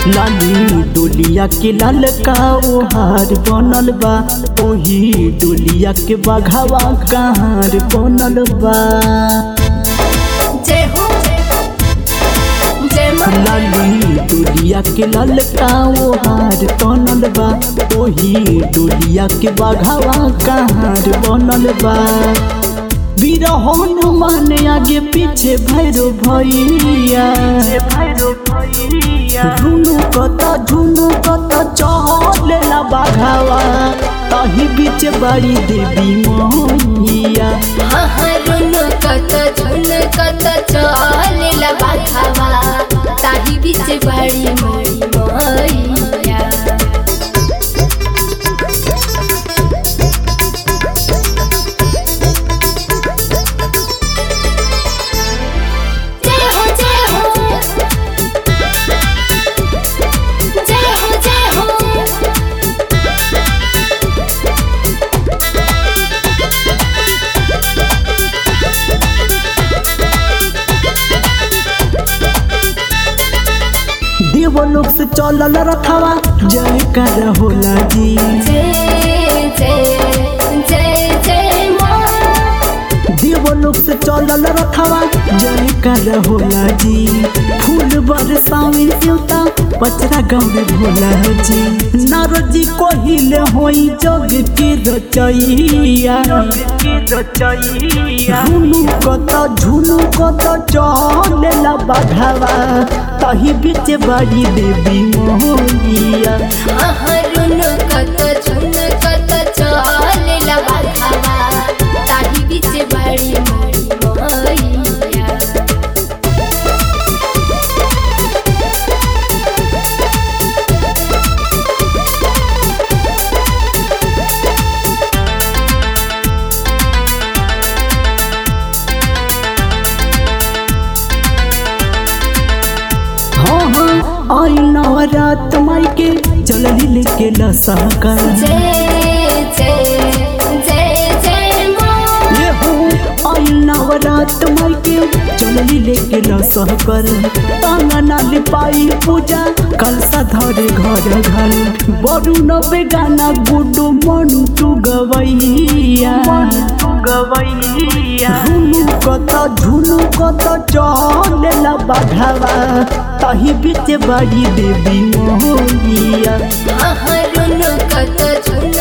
लाली डोलिया के लाल का ओहार बनल बा ओही डोलिया के बघावा कहार बनल बा जय हो जय माँ लाली डोलिया के लाल का ओहार बनल बा ओही डोलिया के बघावा कहार बनल बा वीर हनुमान आगे पीछे भैरो भैया झुनु कत झुनु कत चलेला बाघावा तही बीच बड़ी देवी मैया हरुन कत झुन कत चलेला बाघावा ताही बीच बड़ी मड़ी मैया जय हो जय हो जय हो जय हो देवलोक से चलल रखवा जय कर होला जी जय जय जय जय माँ देवलोक से चलल रखवा जय कर होला जी फूल बरसावी देवता पचरा गाँव भोला जी नारजी कोहिले होई जग के रचैया झुनु कत झुनु कत चलेला बाघावा तही बीच बड़ी देवी मोहिया हरुन कत झुन कत चलेला बाघावा ताही बीच बड़ी मड़ी मैया हाँ हाँ आई नवरात माई के चलली लेके लसाकर जय जय जय जय माँ ये हो आई नवरात माई के चलली लेके लसाकर आंगना लिपाई पूजा कलसा धरे घर घर बड़ू नबे गाना गुडू मनु तू गवैया गवैया झुनु कत झुनु कत चलेला बाघावा तही बीच बड़ी देवी मोहिया हरुन कत झुन